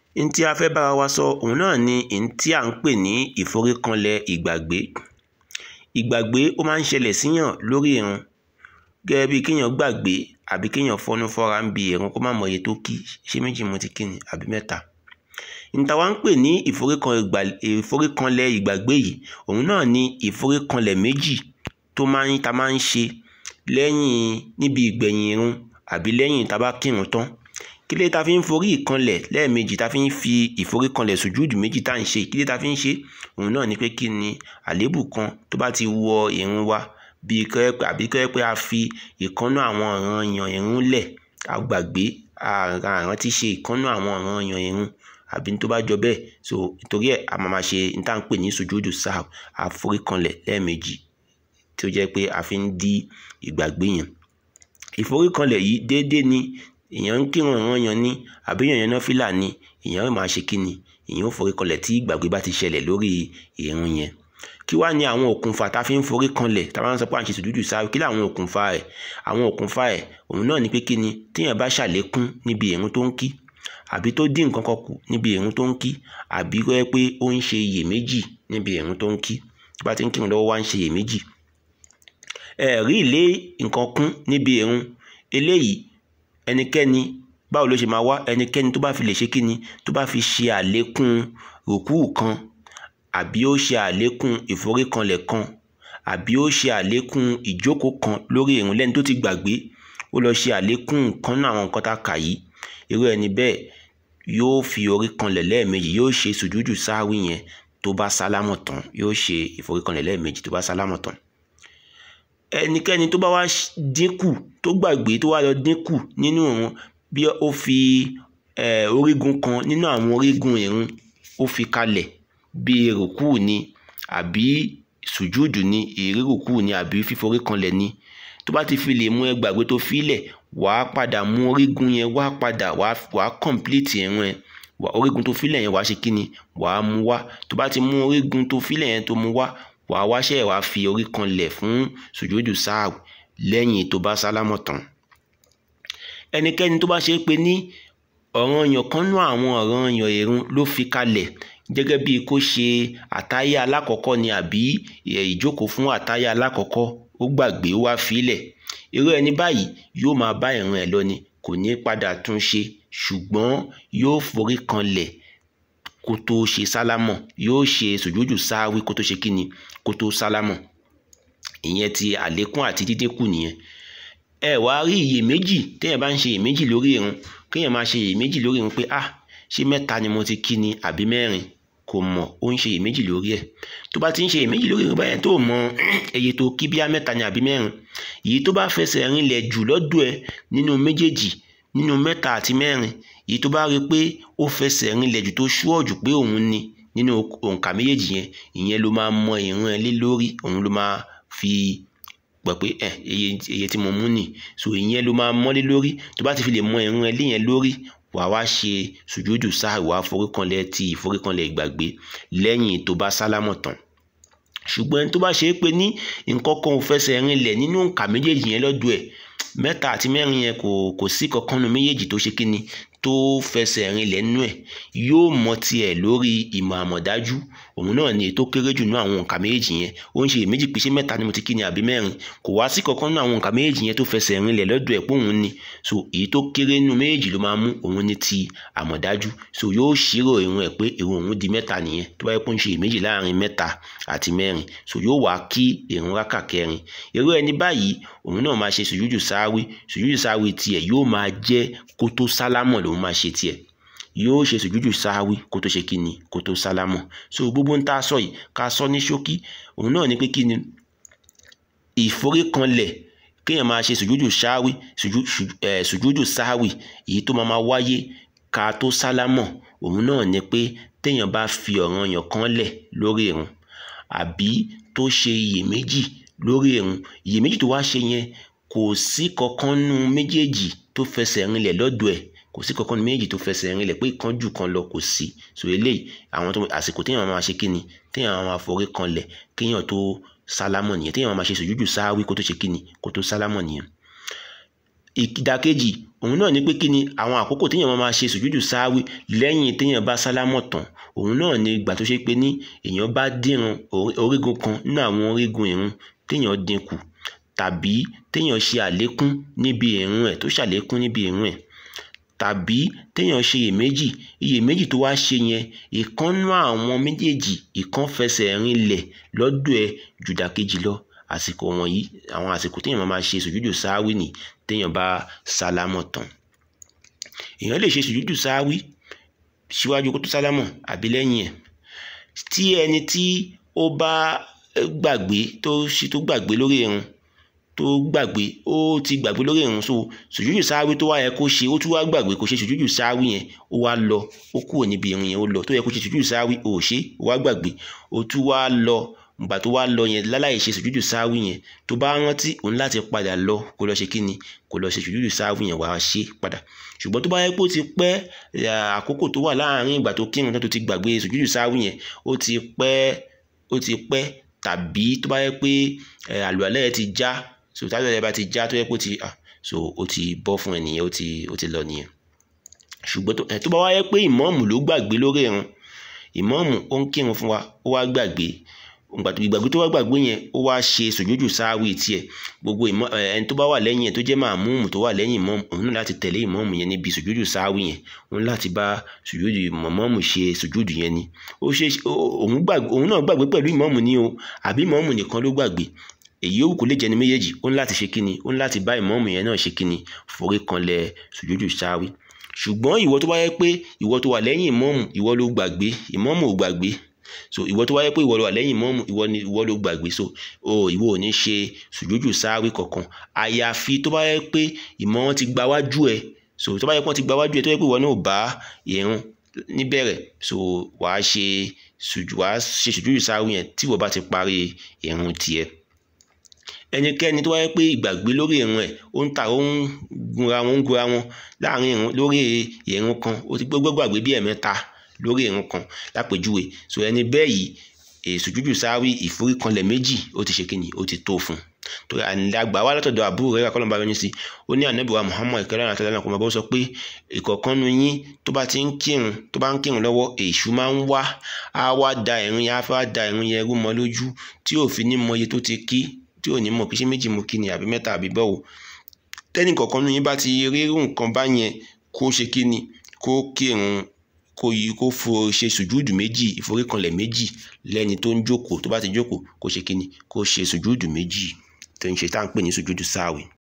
n tí a fẹ́ bára wa sọ òun náà ni n tí à ń pè ní ìforíkanlẹ̀ ìgbàgbé ìgbàgbé ó máa ń ṣẹlẹ̀ síyàn lórí ìrun gẹ́gẹ́ bí kéèyàn gbàgbé àbí kéèyàn fọnú fọ́ra ń bi ìrun kó má mọ iye tó kí ṣé méjì mo ti kí ni àbí mẹ́ta n ta wá ń pè ní ìforíkanlẹ̀ ìgbàgbé yìí òun náà ni ìforíkanlẹ̀ méjì tó máa ń ta máa ń ṣe lẹ́yìn níbi ìgbẹ̀yìn ìrun àbí lẹ́yìn tá a bá kírun tán kí ló ta fi ń forí ìkanlẹ̀ lẹ́ẹ̀mejì ta fi ń fi ìforíkanlẹ̀ sùjúdù méjì tá à ń ṣe kí ló ta fi ń ṣe òun náà ni pé kí ni àléébù kan tó bá ti wọ ìrun wa bíi kẹ́ẹ́pẹ́ àbí kẹ́ẹ́pẹ́ a fi ìkànnú àwọn ọ̀ranyàn ìrun lẹ̀ a gbàgbé àrántí ṣe ìkànnú àwọn ọ̀ranyàn ìrun àbí tó bá jọ bẹ́ẹ̀ so nítorí ẹ̀ a máa ma ṣe ní tá à ń pè ní sùjúdù sáà àforíkanlẹ̀ lẹ́ẹ̀mejì tí ó jẹ́ pé a fi ń dí ìgbàgbé yẹn ìforíkanlẹ̀ yìí déédéé ni èèyàn ń kírun ọ̀ranyàn ni àbí èèyàn yan náfìlà ni èèyàn ó máa ṣe kí ni èèyàn ó foríkanlẹ̀ tí ìgbàgbé bá ti ṣẹlẹ̀ lórí ìrun yẹn kí wá ní àwọn òkùnfà tá a fi ń forí kanlẹ̀ tá a bá ń sọ pé à ń ṣe sùjúdù sáà kí láwọn òkùnfà ẹ̀ àwọn òkùnfà ẹ̀ òun náà ni pé kí ni téèyàn bá ṣàlékún níbi ìrun tó ń kí àbí tó dín nǹkan kan kù níbi ìrun tó ń kí àbí kó yẹ pé ó ń ṣe iyèméjì níbi ìrun tó ń kí tó bá ti ń kírun lọ́wọ́ wá ń ṣe iyèméjì ẹ̀rí ìlé nǹkan kún níbi ìrun eléyìí ẹnikẹ́ni báwo ló ṣe máa wá ẹnikẹ́ni tó bá fi lè ṣe kí ni tó bá fi ṣe àlékún rùkúù kan àbí ó ṣe àlékún ìforíkanlẹ̀ kan àbí ó ṣe àlékún ìjókòó kan lórí ìrun lẹ́ni tó ti gbàgbé ó lọ ṣe àlékún nǹkan náà àwọn nǹkan tá a kà yìí irú ẹni bẹ́ẹ̀ yóò fi orí kanlẹ̀ lẹ́ẹ̀mejì yóò ṣe sùjúdù sáwí yẹn tó bá sálámọ̀ tán yóò ṣe ìforíkanlẹ̀ lẹ́ẹ̀mejì tó bá sálámọ̀ tán ẹnikẹ́ni tó bá wá dínkù tó gbàgbé tó wá lọ dínkù nínú ìrun bí ó fi orígun kan nínú àwọn orígun ìrun ó fi kalẹ̀ bí rùkú ni àbí sùjúdù ni ìrí rùkú ni àbí fíforí kanlẹ̀ ni tó bá ti fi lè mú ẹ gbàgbé tó filẹ̀ wàá padà mú orígun yẹn wá padà wàá complete ìrun ẹ orígun tó filẹ̀ yẹn wàá ṣe kí ni wàá mú wá tó bá ti mú orígun tó filẹ̀ yẹn tó mú wá wàá wáṣẹ́ wàá fi orí kanlẹ̀ fún sùjúdù sáà lẹ́yìn tó bá sálámọ̀ tán ẹnikẹ́ni tó bá ṣe é pé ní ọ̀ranyàn kan nú àwọn ọ̀ranyàn ìrun ló fi kalẹ̀ gẹ́gẹ́ bí kó ṣe àtáyà alákọ̀ọ́kọ́ ni àbí ìjókòó fún àtáyà alákọ̀ọ́kọ́ ó gbàgbé wá filẹ̀ irú ẹni báyìí yóò máa bá ìrun ẹ̀ lọ ni kò ní padà tún ṣe ṣùgbọ́n yóò forí kanlẹ̀ kó tó ṣe sálámọ̀ yóò ṣe sùjúdù sáwí kó tó ṣe kíni kó tó sálámọ̀ ìyẹn ti àlékún àti dídínkù nìyẹn ẹ wá rí iyèméjì téèyàn bá ń ṣe iyèméjì lórí ìrun kéèyàn máa ṣe iyèméjì lórí ìrun pé ah ṣé mẹ́ta ni mo ti kí ni àbí mẹ́rin kò mọ̀ ó ń ṣe iyèméjì lórí ẹ̀ tó bá ti ń ṣe iyèméjì lórí ìrun báyẹn tó mọ iye tó kí bíá mẹ́ta ni àbí mẹ́rin èyí tó bá fẹsẹ̀ rinlẹ̀ jù lọ́dọ̀ ẹ nínú méjèèjì nínú mẹ́ta àti mẹ́rin èyí tó bá rí i pé ó fẹsẹ̀ rinlẹ̀ jù tó ṣúọ̀ jù pé òun ni nínú òǹkà méjèèjì yẹn ìyẹn ló máa mọ ìrun ẹ lé lórí òun ló máa fi gbọ́ pé ẹ iye tí mo mú nì so ìyẹn ló máa mọ́lé lórí tó bá ti fi lè mọ ìrun ẹ léyẹn lórí wàá wá ṣe sùjúdù sáà wàá foríkanlẹ̀ ti ìforíkanlẹ̀ ìgbàgbé lẹ́yìn tó bá sálámọ̀ tán ṣùgbọ́n ẹni tó bá ṣe é pé ní nǹkan kan ò fẹsẹ̀ rinlẹ̀ nínú òǹkà méjèèjì yẹn lọ́dọ̀ ẹ̀ mẹ́ta àti mẹ́rin yẹn kò kò sí kankan nu méjèèjì tó ṣe kíni tó fẹsẹ̀ rinlẹ̀ nínú ẹ̀ yóò mọ tiẹ̀ lórí ìmọ̀ àmọ̀dájú òun náà ni ètò kéré jù nínú àwọn òǹkà méjèèjì yẹn ó ń ṣe èméjì pé ṣé mẹ́ta ni mo ti kí ni àbí mẹ́rin kò wá sí kankan nínú àwọn òǹkà méjèèjì yẹn tó fẹsẹ̀ rinlẹ̀ lọ́dọ̀ ẹ̀ pé òun ni so èyí tó kéré nínú méjèèjì ló máa mú òun ní ti àmọ̀dájú so yóò ṣírò ìrun ẹ̀ pé ìrun òun di mẹ́ta nìyẹn tó bá yẹ kó ń ṣe èméjì láàrin mẹ́ta àti mẹ́rin so yóò wá kí ìrun rákà kẹrin irú ẹni báyìí òun náà máa ṣe sùjúdù sáwí sùjúdù sáwí tiẹ̀ yóò máa jẹ́ kó tó sálámọ̀ lòun máa ṣe tiẹ̀ yóò ṣe sùjúdù sáwí kó tó ṣe kíni kó tó sálámọ̀ so gbogbo ń tá a sọ yìí ká sọ ní ṣókí òun náà ni pé kíni ìforíkanlẹ̀ kéèyàn máa ṣe sùjúdù sáwí sùjúdù sáwí èyí tó máa máa wáyé ká tó sálámọ̀ òun náà ni pé téèyàn bá fi ọ̀ranyàn kan lẹ̀ lórí ìrun àbí tó ṣe iyèméjì lórí ìrun iyèméjì tó wá ṣe yẹn kò sí kankan nú méjèèjì tó fẹsẹ̀ rinlẹ̀ lọ́dọ̀ ẹ̀ kò sí kankan nú méjèèjì tó fẹsẹ̀ rinlẹ̀ pé ìkan jù kan lọ kò sí so eléyìí àwọn tó àsìkò téèyàn máa ṣe kíni téèyàn máa forí kanlẹ̀ kéèyàn tó sálámọ̀ nìyẹn téèyàn máa ṣe sùjúdù sáwí kó tó ṣe kíni kó tó sálámọ̀ nìyẹn ìdàkejì òun náà ni pé kí ni àwọn àkókò téèyàn máa máa ṣe sùjúdù sáwí lẹ́yìn téèyàn bá sálámọ̀ tán òun náà ni ìgbà tó ṣe pé ní èèyàn bá dírun orígun kan nínú àwọn orígun ìrun téèyàn dínkù tàbí téèyàn ṣe àlékún níbi ìrun ẹ̀ tó ṣàlékún níbi ìrun ẹ̀ tàbí téèyàn ṣe iyèméjì iyèméjì tó wá ṣe yẹn ìkànnú àwọn méjèèjì ìkan fẹsẹ̀ rinlẹ̀ lọ́dọ̀ ẹ̀ jùdàkejì lọ àsìkò wọ̀nyí àwọn àsìkò téèyàn máa máa ṣe sùjúdù sáwí nì téèyàn bá sálámọ̀ tán èèyàn lè ṣe sùjúdù sáwí síwájú kó tó sálámọ̀ àbí lẹ́yìn ẹ̀ tí ẹni tí ó bá gbàgbé tó ṣe tó gbàgbé lórí irun tó gbàgbé ó ti gbàgbé lórí irun so sùjúdù sáwí tó wá yẹ kó ṣe ó tún wá gbàgbé kó ṣe sùjúdù sáwí yẹn ó wá lọ ó kúrò níbi irun yẹn ó lọ tó yẹ kó ṣe sùjúdù sáwí ó ṣe ó wá gbàgbé ó tún wá lọ ìgbà tó wá lọ yẹn láláì ṣe sùjúdù sáwí yẹn tó bá rántí òun láti padà lọ kó lọ ṣe kí ni kó lọ ṣe sùjúdù sáwí yẹn wàá ṣe padà ṣùgbọ́n tó bá yẹ pé ó ti pẹ́ àkókò tó wà láàárín ìgbà tó kírun tó ti gbàgbé sùjúdù sáwí yẹn ó ti pẹ́ ó ti pẹ́ tàbí tó bá yẹ pé àlùalẹ́ yẹn ti já so tábìlì àlùalẹ́ bá ti já tó yẹ pé ó ti so ó ti bọ́ fún ẹnìyẹn ó ti ó ti lọ nìyẹn ṣùgbọ́n tó bá wá yẹ pé ìmọ̀ọ́mù ló gbàgbé lórí irun ìmọ̀ọ́mù ó ń kírun fún wa ó wá gbàgbé ìgbàgbé tó wá gbàgbé yẹn ó wá ṣe sùjúdù sáwì tiẹ̀ gbogbo ìmọ̀ ẹni tó bá wà lẹ́yìn ẹ̀ tó jẹ́ màmúùmù tó wà lẹ́yìn ìmọ̀ọ́mù òun náà láti tẹ̀lé ìmọ̀ọ́mù yẹn níbi sùjúdù sáwì yẹn òun láti bá sùjúdù ìmọ̀ọ́mù ṣe sùjúdù yẹn ni ó ṣe òun náà gbàgbé pẹ̀lú ìmọ̀ọ́mù ni o àbí ìmọ̀ọ́mù nìkan ló gbàgbé èyí òwú kò lè jẹ́ ní méjèèjì ó ń láti ṣe kíni ó ń láti bá ìmọ̀ọ́mù yẹn náà ṣe kíni forí kanlẹ̀ sùjúdù sáwì ṣùgbọ́n ìwọ tó bá yẹ pé ìwọ tó wà lẹ́yìn ìmọ̀ọ́mù ìwọ ló gbàgbé ìmọ̀ọ́mù ò gbàgbé so ìwọ tó wáyé pé ìwọ ló wà lẹ́yìn mọ́mù ìwọ ni ìwọ ló gbàgbé so o ìwọ ò ní ṣe sùjújù sáwí kankan àyàfi tó bá yẹ pé ìmọ̀ wọn ti gba wájú ẹ so tó bá yẹ pé wọn ti gba wájú ẹ tó yẹ pé ìwọ náà ò bá ìrun níbẹ̀rẹ̀ so wàá ṣe sùjú wàá ṣe sùjújù sáwí yẹn tí ìwọ bá ti parí ìrun tiẹ̀ ẹnikẹ́ni tó wáyé pé ìgbàgbé lórí ìrun ẹ̀ ó ń ta ó ń gunra wọn ń gunra wọn láàrin ìrun lórí ìrun kan ó ti gbogbo gbàgbé bí ẹ̀mẹ́ta lórí ìrun kan lápèjúwe so ẹni bẹ́ẹ̀ yìí èsùjújù sáwí ìforíkanlẹ̀ méjì ó ti ṣe kíni ó ti tó fún un torí àgbà wa látọ̀dọ̀ àbúrò rẹ̀ kọ́lọ́mbà yọnu sí ó ní ànábìwá Muhammad ìkẹlẹ́ àti àtàlẹ́ àkọ́mọ́ bó sọ pé ìkọ̀kan nu yín tó bá ti ń kírun tó bá ń kírun lọ́wọ́ èṣù máa ń wá á wá da ìrun yẹn á fẹ́ da ìrun yẹn rú mọ́ lójú tí ò fi ní mọ iye tó ti kí tí ò ní mọ̀ kí ṣé méjì mo kí ni àbí mẹ́ta àbí bọ́wọ́ tẹ́nì kọ̀ọ̀kan nu yín bá ti rírù nǹkan bá yẹn kó ṣe kí ni kó kírun kó yí kó fo ṣe sùjúdù méjì ìforíkanlẹ̀ méjì lẹ́ni tó ń jókòó tó bá ti jókòó kó ṣe kíni kó ṣe sùjúdù méjì tó ń ṣe tá à ń pè ní sùjúdù sáàwì.